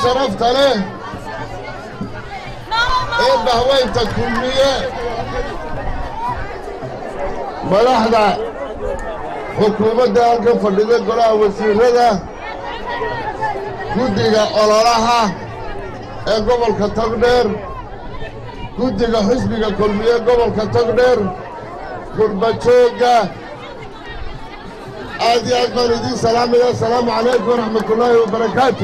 sharafta leh ee bahweynta kulmiye madaxda xukuumadda halka fadhida golaha wasiirada guddiga ololaha ee gobolka togdheer guddiga xisbiga kulmiye gobolka togdheer gurbajoogga aad iyo aad baan idiin salaamaya asalaamu calaykum waraxmatullaahi wabarakaatu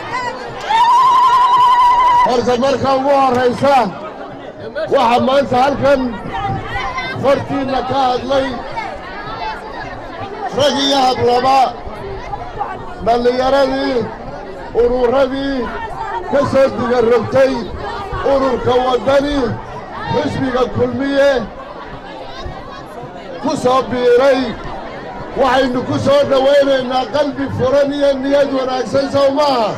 horta marka ugu horraysa waxaa maanta halkan hortiinna ka hadlay rag iyo hablaba dhallinyaradii ururadii ka soo digarrogtay ururka waddani xisbiga kulmiye ku soo biiray waxaynu ku soo dhowaynaynaa qalbi furan iyo niyad wanaagsan sow maaha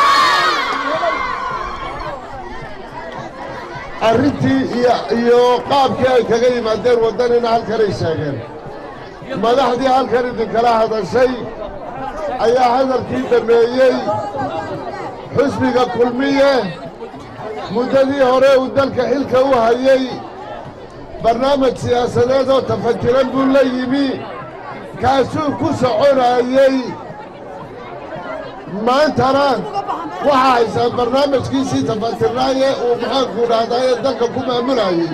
arrintii iyo qaabkii ay kaga yimaadeen waddanina halkanay sheegeen madaxdii halkan idinkala hadashay ayaa hadalkii dhammeeyey xisbiga kulmiye muddadii hore uu dalka xilka u hayey barnaamij siyaasadeed oo tafatiran buu la yimi kaasuu ku soconayey maantana waxaa haysaan barnaamijkiisii tafatirnaaye uu maxaanku dhahdaa ee dalka ku maamulayey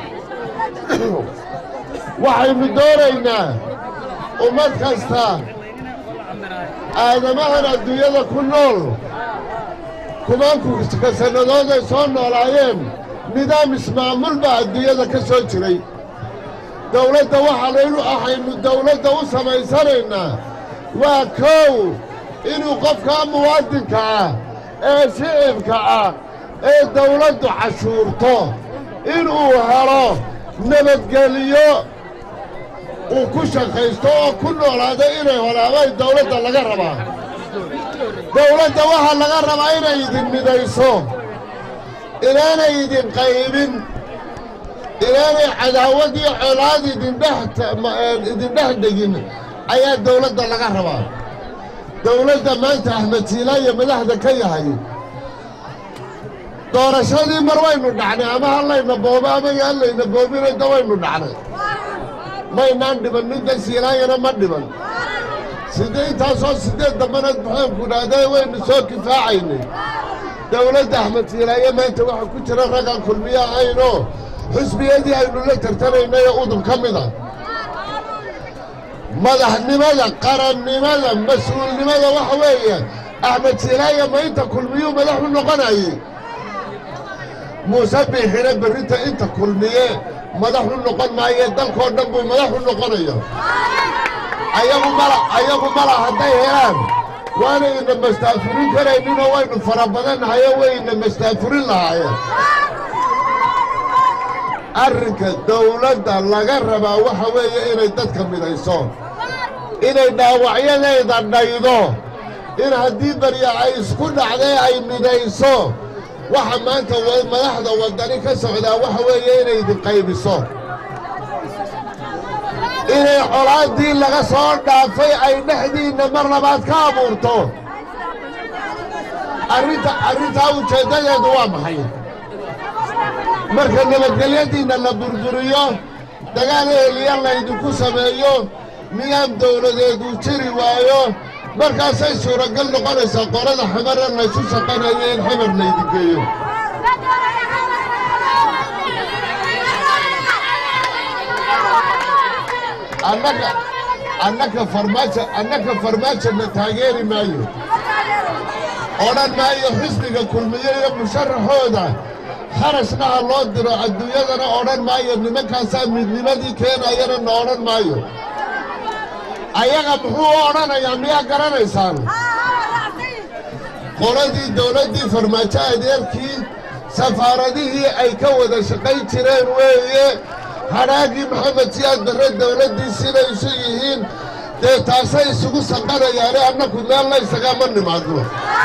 waxaynu doonaynaa ummad kasta aadamahan adduunyada ku nool kumaankuka sannadood ay soo noolaayeen nidaam ismaamul baa adduunyada ka soo jiray dawladda waxaanaynu ahaynu dawladda u samaysanaynaa waa kow inuu qofkaa muwaadinka ah ee shicibka ah ee dawladdu cashuurto inuu helo nabadgeliyo uu ku shaqaysto oo ku noolaado inay horaabay dawladda laga rabaa dawladda waxaa laga rabaa inay idin midayso inaanay idin qaybin inaanay cadaawad iyo colaad idindhex dhegin ayaa dawladda laga rabaa dawladda maanta axmed siilaayo madaxda ka yahay doorashadii mar waynu dhacnay ama hallayna boobo ama hallayna boobinayda waynu dhacnay maynaan dhiban midda siilaayana ma dhiban sidee intaasoo siddeed dambanaad maxaanku dhahday waynu soo kifaacaynay dawladda axmed siilaaye maanta waxaa ku jira raggaan kulmiye ahaynoo xusbiyadii aynu la tartanaynay oo udub ka mid a madaxnimada qarannimada mas-uulnimada waxa weeye axmed siilaaye ma inta kulmiyuu madax u noqonayey muuse biixina berrinta inta kulmiye madax u noqon maaye dalkoo dhan buu madax u noqonaya ayagu mala ayagu mala hadday helaan waanayna mastaafurin karayninoo waynu fara badannahayo wayna mastaafurin lahaayeen arrinka dawladda laga rabaa waxa weeye inay dadka midayso inay dhaawacyadeeda dhaydo in haddii barya ay isku dhacday ay midayso waxa maanta madaxda waddani ka socdaa waxa weeye inay idin qaybiso inay colaaddii laga soo dhaafay ay dhexdiinna mar labaad ka abuurto arrinta arrintaa ujeeddadeedu waa maxay marka nabadgelyadiinna la burburiyo dagaal eheliya laydinku sameeyo nidaam dawladeedu jiri waayo markaasay suuragal noqonaysaa qorada xamara laysu shaqanayo in xamar laydin geeyo annaga annaka farmaajo annaka farmaajona taageeri maayo odhan maayo xisbiga kulmiye iyo musharaxooda kharashna ha loo diro adduunyadana odhan maayo nimankaasaa midnimadii keenayana na odhan maayo ayaga muxuu u odhanayaa miyaa garanaysaan qoladii dawladdii farmaajo adeerkii safaaradihii ay ka wada shaqayn jireen weeye hadhaagii maxamed siyaad barre dawladdii siday isu yihiin dee taasay isugu sanqanayaane annaku meel la isagama nimaadno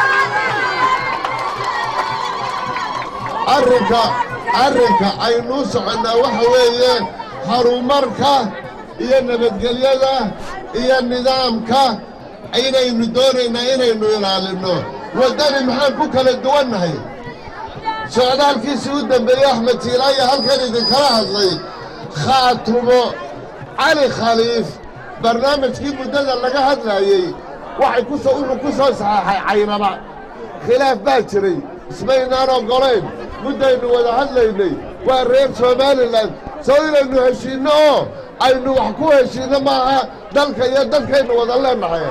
arrinka arrinka aynuu soconnaa waxa weeye horumarka iyo nabadgelyada iyo nidaamka inaynu doonaynaa inaynu ilaalinno waddani maxaan ku kala duwannahay socdaalkiisii u dambeeyey axmed tiilaayo halkan idinkala hadlay khaatumo cali khaliif barnaamijkii muddada laga hadlaayey waxay ku soo wuxuu ku soo saxeexay caynaba khilaaf baa jiray ismaynaan oggolayn muddaynu wada hadlaynay waa reer somalilan soo inaynu heshiinno oo aynu wax ku heshiinno maaha dalka iyo dadkaynu wada leennahay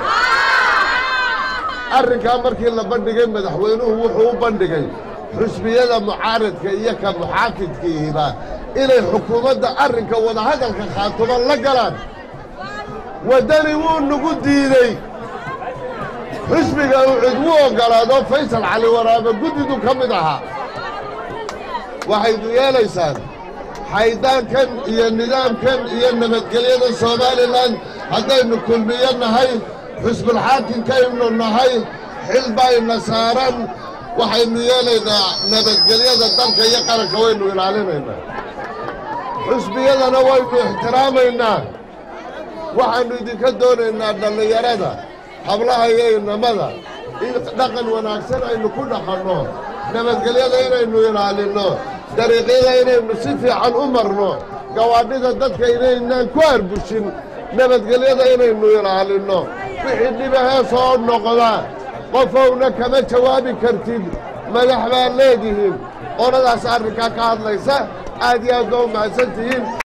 arrinkaa markii la bandhigay madaxweynuhu wuxuu u bandhigay xusbiyada mucaaradka iyo ka muxaafidkiihiba inay xukuumadda arrinka wadahadalka khaatumo la galaan waddani wuu nagu diidey xusbiga uu cid wuu oggolaado faysal cali waraabe guddidu ka mid ahaa waxaynu yeelaysaan xaydaankan iyo nidaamkan iyo nabadgelyada somalilan haddaynu kulmiyo nahay xusbulxaakimkaynu nahay xil bayna saaran waxaynu yeelaynaa nabadgelyada dalka iyo qaranka waynu ilaalinaynaa xusbiyadana waynu ixtiraamaynaa waxaannu idinka doonaynaa dhallinyarada hablaha iyo inamada in dhaqan wanaagsan aynu ku dhaqanno nabadgelyada inaynu ilaalinno dariiqyada inaynu si fiican u marno gawaadhida dadka inaynaan ku arbushin nabadgelyada inaynu ilaalinno wixii dhibahee soo noqda qofowna kama jawaabi kartid madax baad leedihiin qoladaas arrinkaa ka hadlaysa aad iyo aad baa u mahadsan tihiin